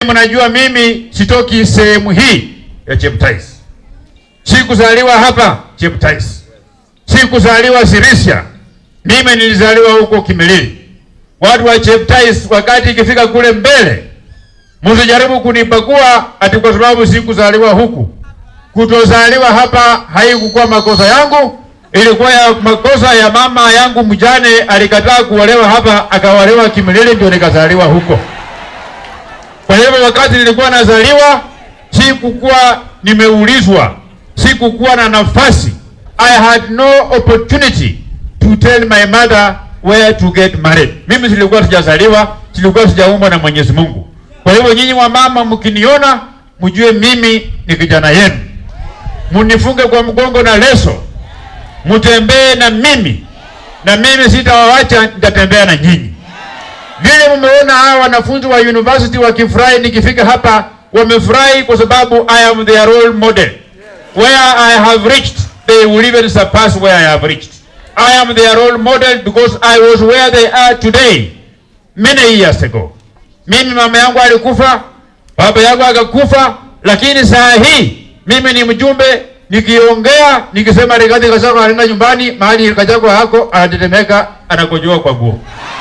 Mnajua mimi sitoki sehemu hii ya Cheptais, sikuzaliwa hapa Cheptais, sikuzaliwa Sirisia. Mimi nilizaliwa huko Kimilili. Watu wa Cheptais, wakati ikifika kule mbele, msijaribu kunipakua ati kwa sababu sikuzaliwa huku. Kutozaliwa hapa haikukuwa makosa yangu, ilikuwa ya makosa ya mama yangu mjane, alikataa kuolewa hapa, akaolewa Kimilili, ndio nikazaliwa huko. Kwa hivyo wakati nilikuwa nazaliwa, sikukuwa nimeulizwa, sikukuwa na nafasi. I had no opportunity to tell my mother where to get married. Mimi silikuwa sijazaliwa, silikuwa sijaumbwa na Mwenyezi Mungu. Kwa hivyo nyinyi wa mama, mkiniona mjue mimi ni kijana yenu, munifunge kwa mgongo na leso, mutembee na mimi, na mimi sitawawacha, nitatembea na nyinyi. Vile mmeona hawa wanafunzi wa university wakifurahi nikifika hapa, wamefurahi kwa sababu I am their role model. Where I have reached, they will even surpass where I have reached. I am their role model because I was where they are today many years ago. Mimi mama yangu alikufa, baba yangu akakufa, lakini saa hii mimi ni mjumbe nikiongea nikisema Rigathi Gachagua anaenda nyumbani, mahali Gachagua hako anatetemeka, anakojoa kwa nguo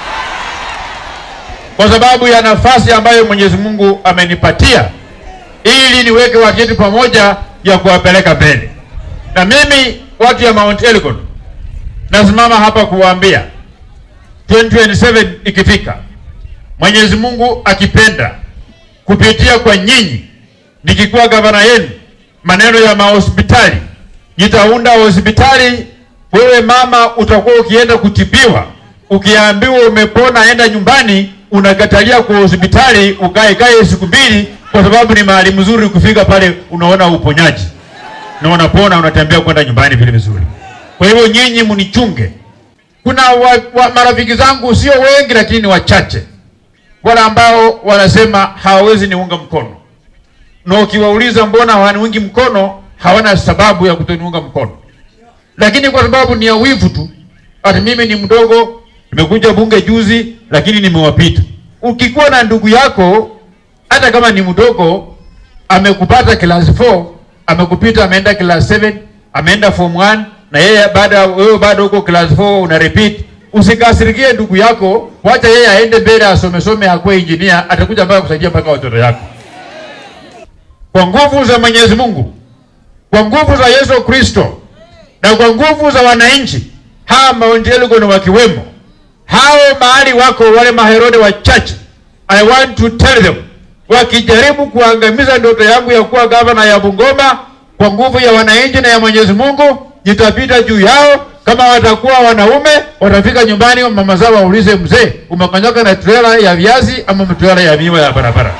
kwa sababu ya nafasi ambayo Mwenyezi Mungu amenipatia ili niweke watu wetu pamoja ya kuwapeleka mbele. Na mimi watu ya Mount Elgon nasimama hapa kuwaambia 2027 ikifika, Mwenyezi Mungu akipenda, kupitia kwa nyinyi, nikikuwa gavana yenu, maneno ya mahospitali, nitaunda hospitali. Wewe mama utakuwa ukienda kutibiwa, ukiambiwa umepona, enda nyumbani unakatalia kwa hospitali ukae kae siku mbili, kwa sababu ni mahali mzuri. Ukifika pale unaona uponyaji na unapona, unatembea kwenda nyumbani vile vizuri. Kwa hivyo nyinyi mnichunge. Kuna wa, wa, marafiki zangu sio wengi, lakini ni wachache wale ambao wanasema hawawezi niunga mkono, na ukiwauliza mbona hawaniungi mkono, hawana sababu ya kutoniunga mkono, lakini kwa sababu ni ya wivu tu, ati mimi ni mdogo nimekuja bunge juzi lakini nimewapita. Ukikuwa na ndugu yako hata kama ni mdogo, amekupata class 4 amekupita, ameenda class 7 ameenda form 1 na yeye baada wewe bado uko class 4 una repeat, usikasirikie ndugu yako, wacha yeye aende mbele asome some, akuwe engineer, atakuja mpaka kusaidia mpaka watoto yako. Kwa nguvu za Mwenyezi Mungu, kwa nguvu za Yesu Kristo na kwa nguvu za wananchi, hawa Mount Elgon wakiwemo hao mahali wako wale maherode wachache, I want to tell them, wakijaribu kuangamiza ndoto yangu ya kuwa gavana ya Bungoma, kwa nguvu ya wananchi na ya Mwenyezi Mungu, nitapita juu yao. Kama watakuwa wanaume, watafika nyumbani, mama zao waulize, mzee, umekanyaga na trela ya viazi ama trela ya miwa ya barabara?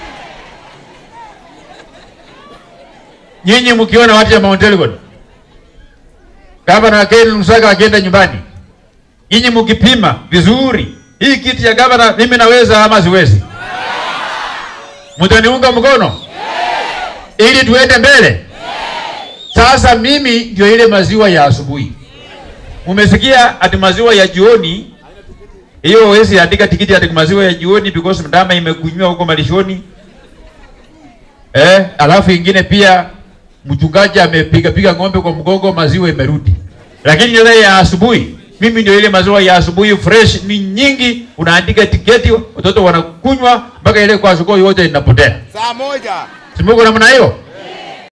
Nyinyi mkiona watu ya Mount Elgon, gavana Ken Lusaka akienda nyumbani Nyinyi mkipima vizuri hii kiti ya gavana, mimi naweza ama siwezi? Mtaniunga mkono ili tuende mbele? Sasa mimi ndio ile maziwa ya asubuhi. Umesikia ati maziwa ya jioni hiyo, wezi andika tikiti ati maziwa ya jioni because ndama imekunywa huko malishoni. Eh, alafu ingine pia mchungaji amepiga piga ng'ombe kwa mgongo, maziwa imerudi, lakini ile ya asubuhi mimi ndio ile maziwa ya asubuhi fresh, ni nyingi, unaandika tiketi, watoto wanakunywa mpaka ile kwa soko yote inapotea. Saa moja. Simuko namna hiyo.